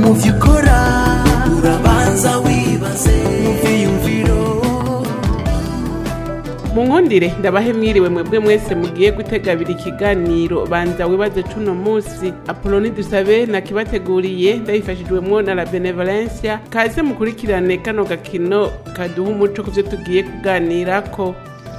mu byo ukora urabanza wibaze mu byiyumviro mu nkundire ndabahe mwiriwe mwebwe mwese mugiye gutega abiri ikiganiro banza wibaze cuno munsi apoloni dusabe nakibateguriye ndabifashijwemwo na la benevolencia kaze mukurikirane kano gakino kaduha umuco ku vyo tugiye kuganirako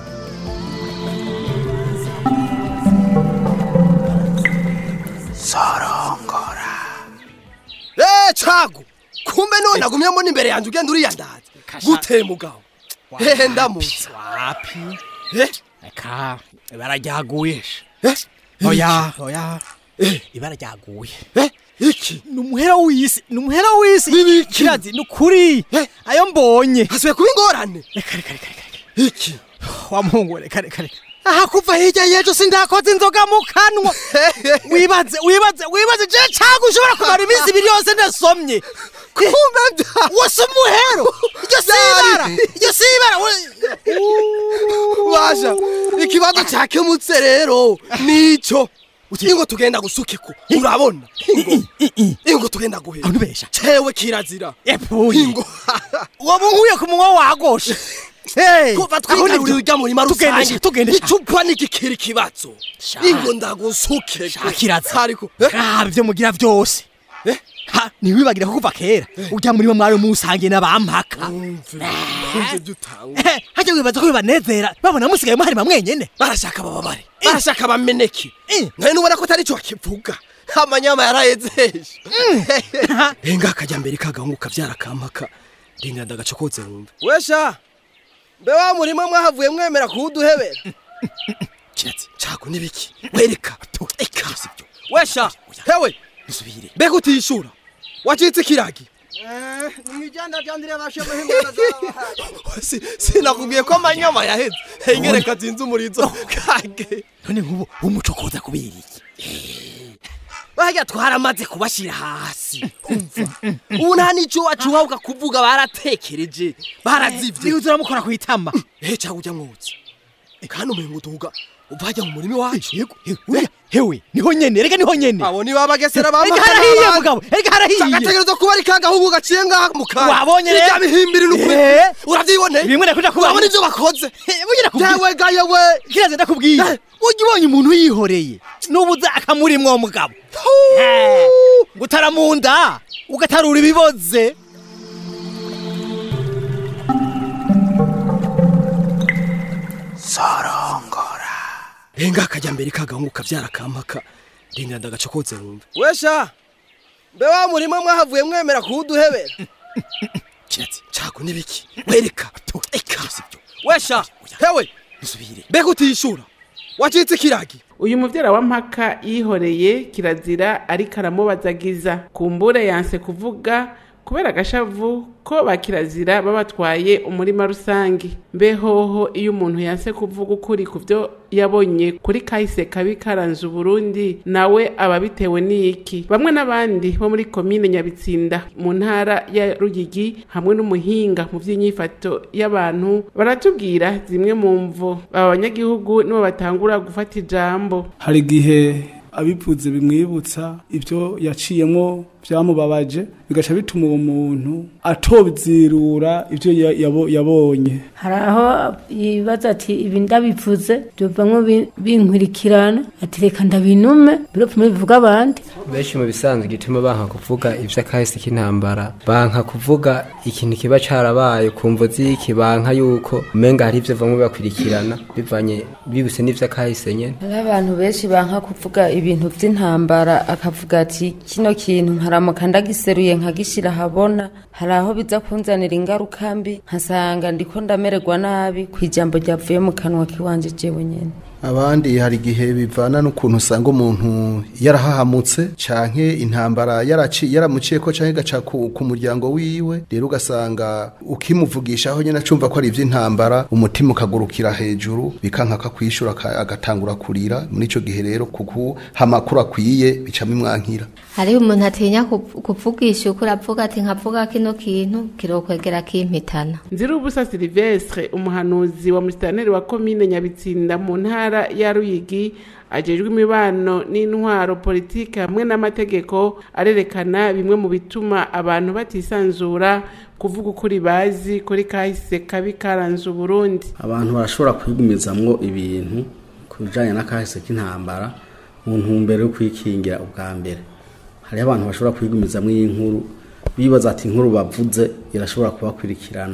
Eh cagu kumbe none agumye mbona imbere yanjye ugenda uriyandaza gute mugabo hehe ndamutse wapi eh reka ibara ryaguye eh oya oya Eh. ibara ryaguye eh iki ni umuhera w'isi ni umuhera w'isi N'ibiki? kirazi ni ukuri Eh. ayo mbonye hasubiye kuba ingorane reka reka reka reka iki wa muhungu we, reka reka reka aha kuva hirya y'ejo sindakoze inzoga mu kanwa wibaze wibaze wibaze je cagu ushobora kumara iminsi ibiri yose ndasomye kumbe bya wose umuhero iryo si ibara iryo si ibara we- basha ikibazo cyakemutse rero nico ingo tugenda gusukeko urabona ingo ingo tugenda guhera abantu besha cewe kirazira epfuye ingo uwo munkuye ku munwa wagoshe Hey, kuva aho twigarurira nibyo. urya murima Tugende rusange sha, tugende sha. icupa nikikiri ikibazo Sha. ingo ndagusuke Shakiraza. ariko eh? raba ibyo mugira byose Eh? Ha, ntiwibagire ko kuva kera urya murima mwari musangiye n'abampaka Umve, umve ibyo utanga Eh, hajya wibaza ko bibanezera babona musigaye muharima mwenyene barashaka bababare barashaka bameneke Eh. none nubona ko atari cyo bakivuga amanyama yarayezeje Ha, enga akajya mbere kagahungu kabyara kampaka rinda ndagacokotse wumve wesha mbe wa murima mwahavuye mwemera kuwuduhebera kiratsi cago nibiki wereka eka wesha hewe dusubire mbega utishura wacitse ikiragi Si- sinakubwiye ko amanyama yaheze hengereka zinze umurizo kage none nk'ubu umuco koza kubera iki barya twaramaze kubashyira hasi umva ubu nta n'icyo wacuha ukakuvuga baratekereje barazivye niba uramukora ku itama ehe cyangwa ujya mwotsi kandi umenga uduga uvajya mu murima wacu yego uriya hewe niho nyene rega niho nyene abo ni babagesera rega harahiye mugabo rega harahiye agategereza kuba ari kagahungu gaciye ngaha mu kanwa Wabonye rero? Irya bihimbiri n'ukuri Eh. urabyiboneye bimwe nakuja kuba urabona ibyo bakoze bugira kubwira yewe ga yewe kiraze ndakubwiye Eh. ujya ubonye umuntu yihoreye n'ubuza akamurimwo mugabo ngo utaramunda ugatarura ibiboze enga akajya mbere kagahungu kabyara kampaka rinda ndagacokotse wumve wesha mbe wa murima mwahavuye mwemera kuwuduhebera kiratsi cago nibiki wereka eka wesha hewe dusubire mbega utishura wacitse ikiragi uyu muvyara wa mpaka yihoreye kirazira ariko aramubazagiza kumbure yanse kuvuga kubera agashavu ko ba kirazira babatwaye umurima rusange mbehoho iyo umuntu yanse kuvuga ukuri ku vyo yabonye kuri kahise kabi karanze uburundi nawe aba bitewe n'iki bamwe n'abandi bo muri komine nyabitsinda mu ntara ya ruyigi hamwe n'umuhinga mu vy'inyifato y'abantu baratubwira zimwe mu mvo aba banyagihugu nibo batangura gufata ijambo hari igihe abivuze bimwibutsa ibyo yaciyemo byamubabaje bigaca bituma uwo muntu atobizirura ibyo ya- yabo- yabonye hari aho yibaza ati ibi ndabivuze byovamwo bi- binkurikirana ati reka ndabinume biropfume bivuga abandi benshi mu bisanzwe gituma banka kuvuga ivy'akahise k'intambara banka kuvuga ikintu kiba carabaye ku mvo z'iki banka yuko umenga hari ivyo bamwe bakwirikirana bivanye bibuse n'ivy'akahise nyene hariho abantu benshi banka kuvuga ibintu by'intambara akavuga ati kino kintu nkaramuka ndagiseruye nkagishyira ahabona hari aho biza kunzanira ingaruka mbi nkasanga ndiko ndamererwa nabi ku ijambo ryavuye mu kanwa k'iwanje jewe nyene abandi hari igihe bivana n'ukuntu usanga umuntu yarahahamutse canke intambara yaraci yaramuciye ko canke gaca ku, ku muryango wiwe rero ugasanga ukimuvugishaho nyene acumva ko ari ivy'intambara umutima ukagurukira hejuru bikanka kakwishura aka- agatangura kurira muri ico gihe rero kuku hamakuru akwiye bicamo imwankira hariho umuntu atinya kuv- kuvugisha uko uravuga ati nkavuga kino kintu kirokwegera kimpitana nzirubusa silivestre umuhanuzi wa musitaneri wa komine nyabitsinda mu ntara ya ruyigi ajejwe imibano n'intwaro politike hamwe n'amategeko arerekana bimwe mu bituma abantu batisanzura kuvuga ukuri bazi kuri kahise kabi karanze uburundi abantu barashobora kwigumizamwo ibintu ku bijanye n'akahise k'intambara mu ntumbero yo kwikingira ubwa mbere hariho abantu bashobora kwigumizamwo inkuru bibaza ati inkuru bavuze irashobora kubakurikirana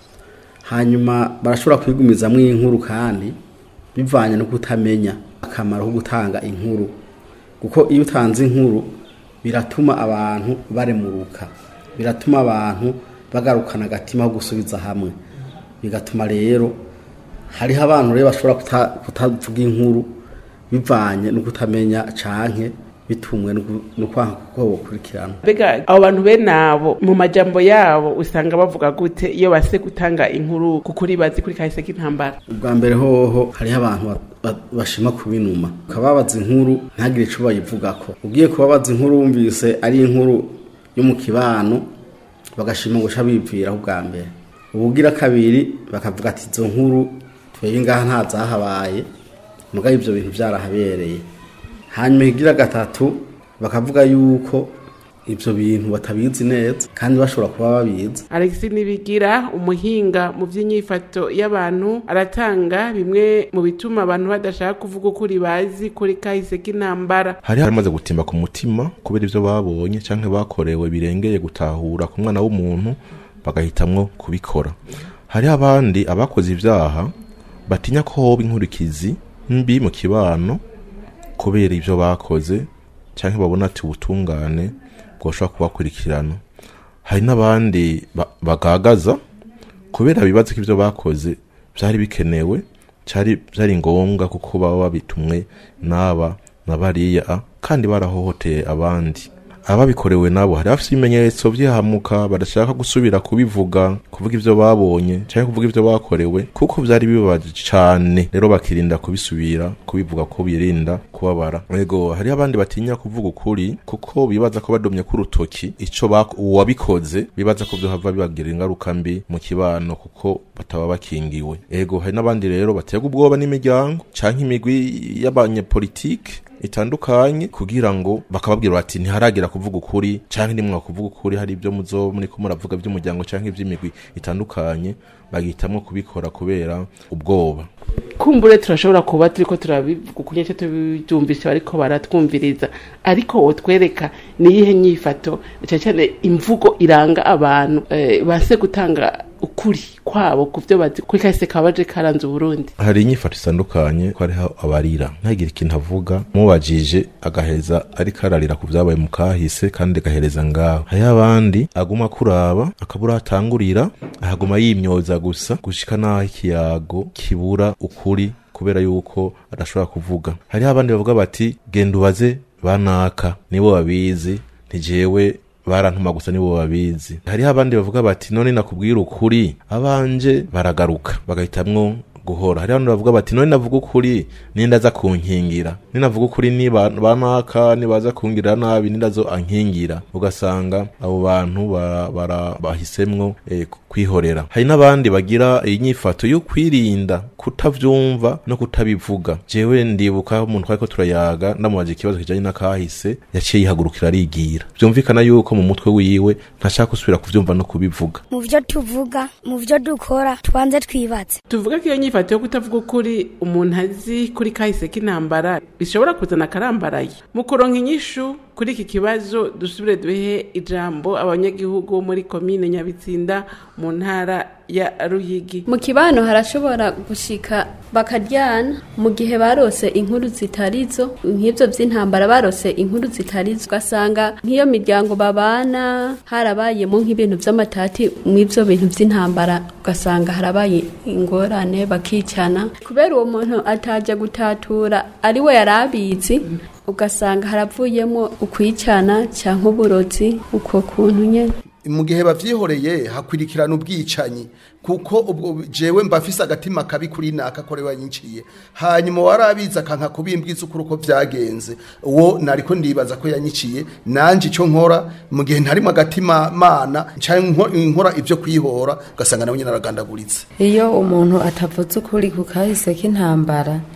hanyuma barashobora kwigumizamwo inkuru kandi bivanye no kutamenya akamaro ko gutanga inkuru kuko iyo utanze inkuru biratuma abantu baremuruka biratuma abantu bagarukana agatima ko gusubiza hamwe bigatuma rero hariho abantu rero bashobora kuta- kutavuga inkuru bivanye no kutamenya canke bitumwe no ku- no kwanga kuko bokurikirana mbega abo bantu bene abo mu majambo yabo usanga bavuga gute iyo base gutanga inkuru ku kuri bazi kuri kahise k'intambara ubwa mbere hoho hariho abantu ba- ba- bashima kubinuma ukababaza inkuru ntagire ico bayivugako ugiye kubabaza inkuru wumvise ari inkuru yo mu kibano bagashima guca biviraho ubwa mbere ubugira kabiri bakavuga ati izo nkuru twebwe ngaha nta zahabaye mugabo ivyo bintu vyarahabereye hanyuma ikigira gatatu bakavuga yuko ivyo bintu batabizi neza kandi bashobora kuba babizi Alex Nibigira umuhinga mu by'inyifato y'abantu aratanga bimwe mu bituma abantu badashaka kuvuga ukuri bazi kuri kahise k'intambara hari harimaze gutimba ku mutima kubera ivyo babonye canke bakorewe birengeye gutahura ku mwana w'umuntu bagahitamwo kubikora hariho abandi abakoze ivyaha batinya ko hoba inkurikizi mbi mu kibano kubera ivyo bakoze canke babona ati ubutungane bwoshobora kubakurikirana hari n'abandi ba- bagagaza kubera bibaza ko ivyo bakoze vyari bikenewe cyari byari ngombwa kuko baba babitumwe n'aba na bariya kandi barahohoteye abandi ababikorewe nabo hari bafite ibimenyetso by'ihamuka badashaka gusubira kubivuga kuvuga ivyo babonye cyangwa kuvuga ivyo bakorewe kuko byari bibabaje cyane rero bakirinda kubisubira kubivuga ko birinda kubabara yego hariho abandi batinya kuvuga ukuri kuko bibaza ko badomye ku rutoki ico bak- uwabikoze bibaza ko vyohava bibagira ingaruka mbi mu kibano kuko bataba bakingiwe ego hari n'abandi rero batega ubwoba n'imiryango canke imigwi y'abanyepolitike itandukanye kugira ngo bakababwira bati ntiharagira kuvuga ukuri canke nimwa kuvuga ukuri hari ibyo muzo muri ko muravuga by'umuryango canke iby'imigwi itandukanye bagitamwo kubikora kubera ubwoba kumbure turashobora kuba turiko turabivuga ukunye cyo tubyumvise bariko baratwumviriza ariko wotwereka niyihe nyifato cyane cyane imvugo iranga abantu eh, base gutanga ukuri kwabo ku byo bazi kuri kahise kabaje karanze uburundi hari inyifato itandukanye ko hariho abarira ntagire ikintu avuga mubajije agaheza ariko ararira ku byabaye mu kahise kandi agahereza ngaho hariho abandi aguma kuraba akabura atangurira ahaguma yimyoza gusa gushika n'aho ikiyago kibura ukuri kubera yuko adashobora kuvuga hariho abandi bavuga bati genda ubaze banaka nibo babizi ntijewe barantuma gusa nibo babizi hariho abandi bavuga bati none nakubwira ukuri abanje baragaruka bagahitamwo guhora hariho abandi bavuga bati none navuga ukuri ninde aza kunkingira ninavuga ukuri ni ba- banaka nibaza kungirira nabi ninde azo ankingira ugasanga abo bantu bara- bara- bahisemwo eh, kwihorera hari n'abandi bagira inyifato yo kwirinda kutavyumva no kutabivuga jewe ndibuka umuntu twariko turayaga ndamubaza ikibazo kijanye n'akahise yaciye yihagurukira arigira vyumvikana yuko mu mutwe wiwe ntashaka gusubira kuvyumva no kubivuga mu byo tuvuga mu byo dukora twanze twibatse tuvuga ko iyo nyifato yo kutavuga ukuri umuntu azi kuri kahise k'intambara bishobora kuzana akarambaraye mu kuronka inyishu kuri iki kibazo dusubire duhe ijambo abanyagihugu bo muri komine nyabitsinda mu ntara ya ruyigi mu kibano harashobora gushika bakaryana mu gihe barose inkuru zitarizo nk'ibyo by'intambara barose inkuru zitarizo ugasanga nk'iyo miryango babana harabayemo nk'ibintu by'amatati mw'ibyo bintu by'intambara ugasanga harabaye ingorane bakicana kubera uwo muntu atajya gutatura ari we yari abizi ugasanga haravuyemo ukwicana cyangwa uburozi uko kuntu nyine mu gihe bavyihoreye hakwirikirana ubwicanyi kuko ubwo jewe mbafise agatima kabi kuri naka kore wanyiciye hanyuma warabiza kanka kubimbwiza ukuri uko vyagenze uwo nariko ndibaza ko yanyiciye nanje ico nkora mu gihe ntarimo agatima mana canke nko- nkora ivyo kwihora ugasanga nawe nyine aragandaguritse iyo umuntu atavuze ukuri ku kahise k'intambara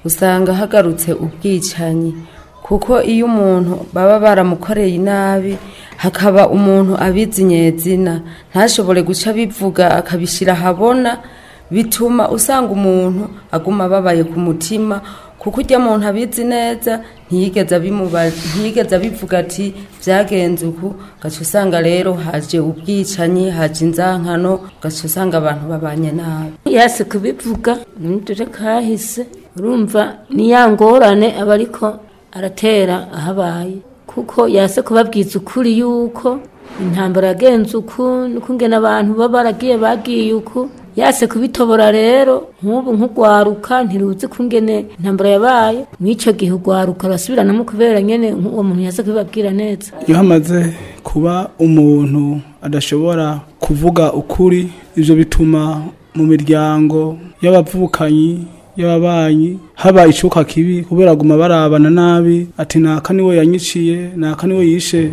usanga hagarutse ubwicanyi kuko iyo umuntu baba baramukoreye inabi hakaba umuntu abizi nyezina ntashobore guca bivuga akabishyira ahabona bituma usanga umuntu aguma ababaye ku mutima kuko ujya muntu abizi neza ntiyigeze abimuba- ntiyigeze abivuga ati byagenze uku ugaca usanga rero haje ubwicanyi haje inzankano ugaca usanga abantu babanye nabi yase kubivuga nidore kahise urumva ni ya ngorane aba ariko aratera ahabaye kuko yase kubabwiza ukuri yuko intambara yagenze uku nuko ngena abantu baba baragiye bagiye uku yase kubitobora rero nk'ubu nk'ugwaruka ntiruzi kungene intambara yabaye mw'ico gihe ugwaruka rurasubiranamo kubera nyene uwo muntu yase kubibabwira neza iyo hamaze kuba umuntu adashobora kuvuga ukuri ibyo bituma mu miryango y'abavukanyi y'ababanyi haba icuka kibi kubera aguma barabana nabi ati naka niwe yanyiciye naka niwe yishe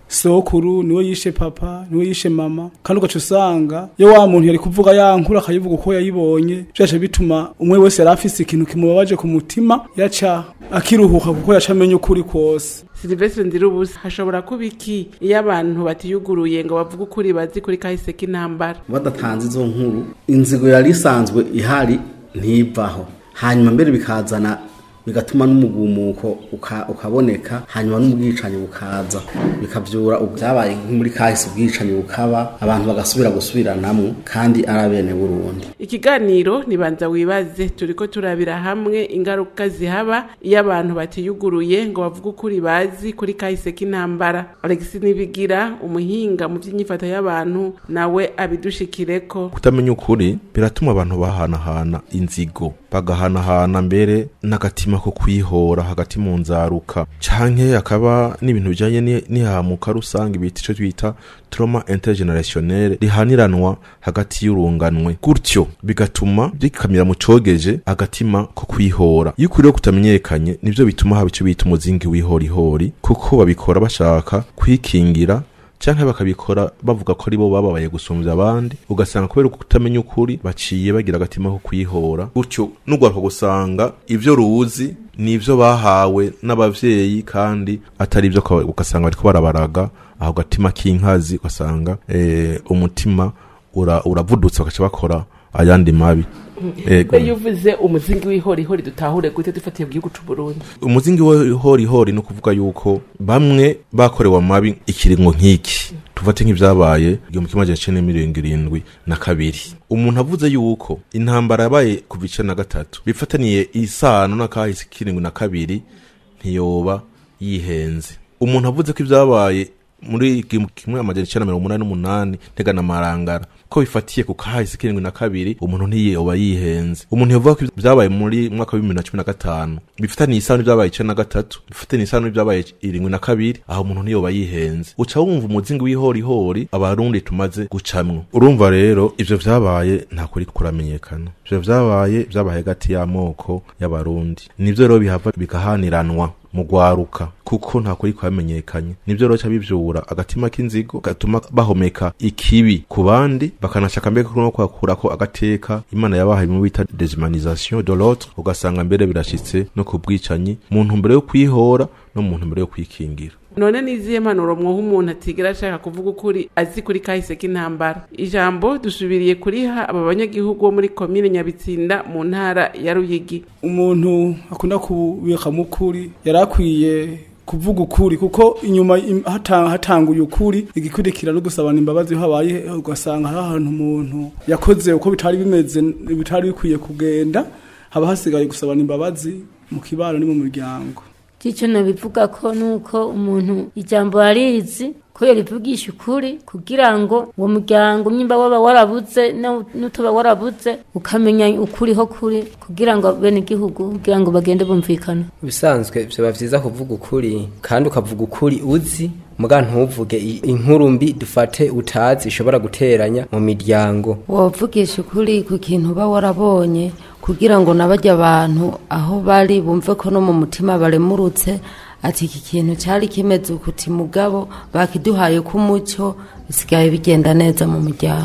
sokuru niwe yishe papa niwe yishe mama kandi ugaca usanga iyo wa muntu yari kuvuga ya nkuru akayivuga uko yayibonye byaca bituma umwe wese yari afise ikintu kimubabaje ku mutima yaca akiruhuka kuko yaca amenya ukuri kwose silivestre ndirubusa hashobora kuba iki iyo abantu batiyuguruye ngo bavuge ukuri bazi kuri kahise k'intambara badatanze izo nkuru inzigo yari isanzwe ihari ntivaho hanyuma mbere bikazana bigatuma n'umugumuko uka- ukaboneka hanyuma n'ubwicanyi bukaza bikavyura byabaye nko muri kahise ubwicanyi bukaba abantu bagasubira gusubiranamwo kandi ari abene burundi ikiganiro nibanza wibaze turiko turabira hamwe ingaruka zihaba iyo abantu batiyuguruye ngo bavuge ukuri bazi kuri kahise k'intambara alex nibigira umuhinga mu by'inyifato y'abantu nawe abidushikireko kutamenya ukuri biratuma abantu bahanahana inzigo bagahanahana mbere n'agatima ko kwihora hagati mu nzaruka canke akaba n'ibintu bijanye ni- n'ihamuka rusange bita ico twita trauma intergenerationnel rihaniranwa hagati y'urunganwe gutyo bigatuma bikamira mu cogeje agatima ko kwihora iyo ukuri rero kutamenyekanye nivyo bituma haba ico bita umuzingi w'ihorihori kuko babikora bashaka kwikingira canke bakabikora bavuga ko aribo bababaye gusumbya abandi ugasanga kubera kutamenya ukuri baciye bagira agatima ko kwihora gutyo n'ugwaruka gusanga ivyo ruzi nivyo bahawe n'abavyeyi kandi atari ivyo kwa- ugasanga bariko barabaraga aho gatima k'inkazi ugasanga eh, umutima ura- uravudutse bagaca bakora ayandi mabi Ego. iyo uvuze umuzingi w'ihorihori dutahure gute dufatiye ku gihugu c'uburundi umuzingi w'ihorihori ni ukuvuga yuko bamwe bakorewe amabi ikiringo nk'iki tufate nk'ivyabaye igihumbi kimwe amajana icenda mirongo irindwi na kabiri umuntu avuze yuko intambara yabaye kuva icenda na gatatu bifataniye isano n'akahise k'irindwi na kabiri ntiyoba yihenze umuntu avuze ko ivyabaye muri igihumbi kimwe amajana icenda mirongo umunani n'umunani ntegana marangara ko bifatiye ku kahise k'irindwi na kabiri umuntu ntiyoba yihenze umuntu yavuga ko vyabaye muri mwaka wa bibiri na cumi na gatanu bifitaniye isano n'ivyabaye icenda na gatatu bifitaniye isano n'ivyabaye irindwi na kabiri aho umuntu ntiyoba yihenze uca wumva umuzingi w'ihorihori abarundi tumaze gucamwo urumva rero ivyo vyabaye nta kuri kuramenyekana ivyo vyabaye vyabaye hagati y'amoko y'abarundi nivyo rero bihava bigahaniranwa mu gwaruka kuko nta kuri kwamenyekanye nivyo rero ca bivyura agatima k'inzigo gatuma bahomeka ikibi ku bandi bakanashaka mbere no kwakurako agateka imana yabahaye mu bita deshumanisation de l'autre ugasanga mbere birashitse no ku bwicanyi mu ntumbero yo kwihora no mu ntumbero yo kwikingira none n'izihe mpanuro mwoha umuntu atigera ashaka kuvuga ukuri azi kuri kahise k'intambara ijambo dusubiriye kuriha aba banyagihugu bo muri komine nyabitsinda mu ntara ya ruyigi umuntu akunda kubikamo ukuri yari akwiye kuvuga ukuri kuko inyuma im- hata- hatanguye ukuri igikurikira no gusabana imbabazi iyo habaye ugasanga hari ahantu umuntu yakoze uko bitari bimeze bitari bikwiye kugenda haba hasigaye gusabana imbabazi mu kibano ni mu muryango icyo nabivuga ko nuko umuntu ijambo yarizi ko yarivugisha ukuri kugira ngo uwo muryango nyimba waba warabuze no- n'utoba warabuze ukamenya ukuriho kuri kugira ngo bene igihugu kugira ngo bagende bumvikana bisanzwe byaba byiza kuvuga ukuri kandi ukavuga ukuri uzi muga ntuvuge i- inkuru mbi dufate utazi ishobora guteranya mu miryango wavugisha ukuri ku kintu uba warabonye kugira ngo nabajya abantu aho bari bumve ko no mu mutima baremurutse ati iki kintu cyari kimeze ukuti mugabo bakiduhaye k'umucyo bisigaye bigenda neza mu muryango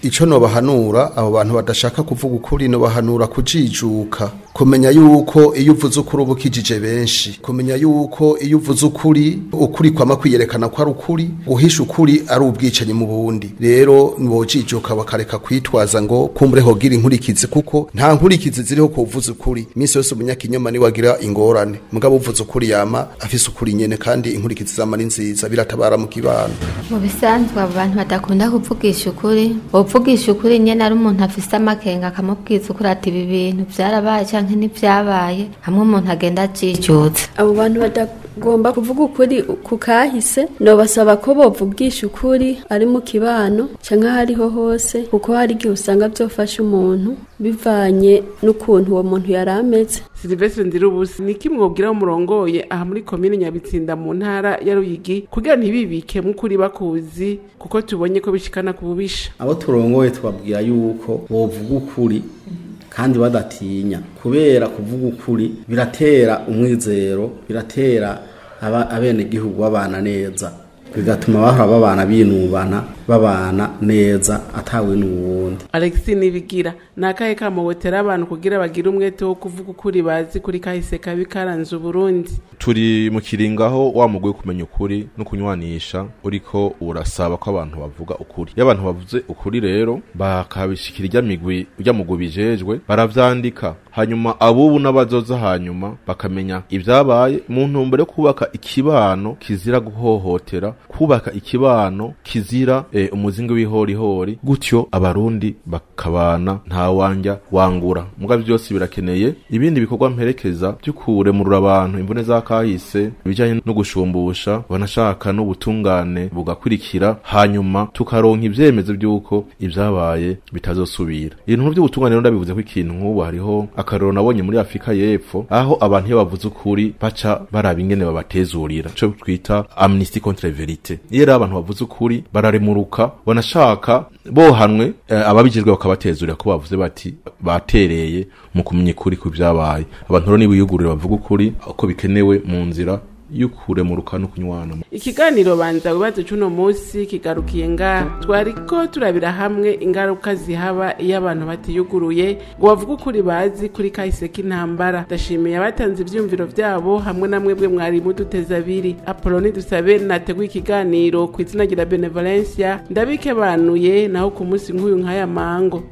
ico nobahanura abo bantu badashaka kuvuga ukuri nobahanura kujijuka kumenya yuko iyo uvuze ukuri uba ukijije benshi kumenya yuko iyo uvuze ukuri ukuri kwama kwiyerekana ko ari ukuri guhisha ukuri ari ubwicanyi mu bundi rero bojijuka bakareka kwitwaza ngo kumbure hogira inkurikizi kuko nta nkurikizi ziriho ku uvuze ukuri iminsi yose umunyakinyoma niwe agira ingorane mugabo uvuze ukuri yama afise ukuri nyene kandi inkurikizi zama ni nziza biratabara mu kibano mu bisanzwe abo bantu badakunda kuvugisha ukuri uvugisha ukuri nyene ari umuntu afise amakenga akamubwiza ukuri ati ibi bintu vyarabaye canke ntivyabaye hamwe umuntu agenda ajijutse abo bantu batagomba kuvuga ukuri ku kahise nobasaba ko bovugisha ukuri ari mu kibano canke aho ariho hose kuko hari igihe usanga vyofasha umuntu bivanye n'ukuntu uwo muntu yari ameze silivestre ndirubusi ni iki mwobwira umurongoye aha muri komine nyabitsinda mu ntara ya ruyigi kugira ntibibike mukuri bakuzi kuko tubonye ko bishikana ku bubisha abo turongoye tubabwira yuko bovuga ukuri kandi badatinya kubera kuvuga ukuri biratera umwizero biratera aba abenegihugu babana neza bigatuma bahora babana binubana babana neza atawe n'uwundi alexi nibigira ni akahe kamubotera abantu kugira bagire umwete wo kuvuga ukuri bazi kuri kahise kabi karanze uburundi turi mu kiringaho wa mugwi wo kumenya ukuri no kunywanisha uriko urasaba ko abantu bavuga ukuri iyo abantu bavuze ukuri rero bakabishikira irya migwi irya mugwi bijejwe baravyandika hanyuma abubu n'abazoza hanyuma bakamenya ibyabaye mu ntumbero yo kubaka ikibano kizira guhohotera kubaka ikibano kizira e, umuzingi w'ihorihori gutyo abarundi bakabana nta wanja wangura mugabo byose birakeneye ibindi bikorwa mperekeza by'ukuremurura abantu imvune za kahise ibijyanye no gushumbusha banashaka n'ubutungane bugakurikira hanyuma tukaronka ibyemezo by'uko ibyabaye bitazosubira ibintu by'ubutungane rero ndabivuze ko ikintu nk'ubu hariho akarero nabonye muri afurika y'epfo aho abantu iyo bavuze ukuri baca baraba ingene babatezurira ico twita amnesty contre verite iyo rero abantu bavuze ukuri bararemuruka banashaka bohanwe eh, ababijejwe bakabatezurira ko bavuze bati batereye mu kumenya ukuri ku byabaye abantu rero nibiyugurure bavuga ukuri uko bikenewe mu nzira y'ukuremuruka no kunywana ikiganiro banza wibaze c'uno munsi kigarukiye ngaha twariko turabira hamwe ingaruka zihaba iyo abantu batiyuguruye ngo bavuge ukuri bazi kuri kahise k'intambara ndashimiye abatanze ivyumviro vyabo hamwe na mwebwe mwari muduteza abiri apoloni dusabe nateguye ikiganiro ku izina rya benevolencia ndabikebanuye naho ku munsi nk'uyu nk'aya mango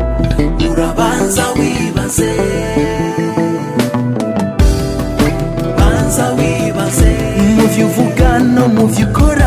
urabanza wibaze banza wibaze mu vyo uvuga no mu vyo ukora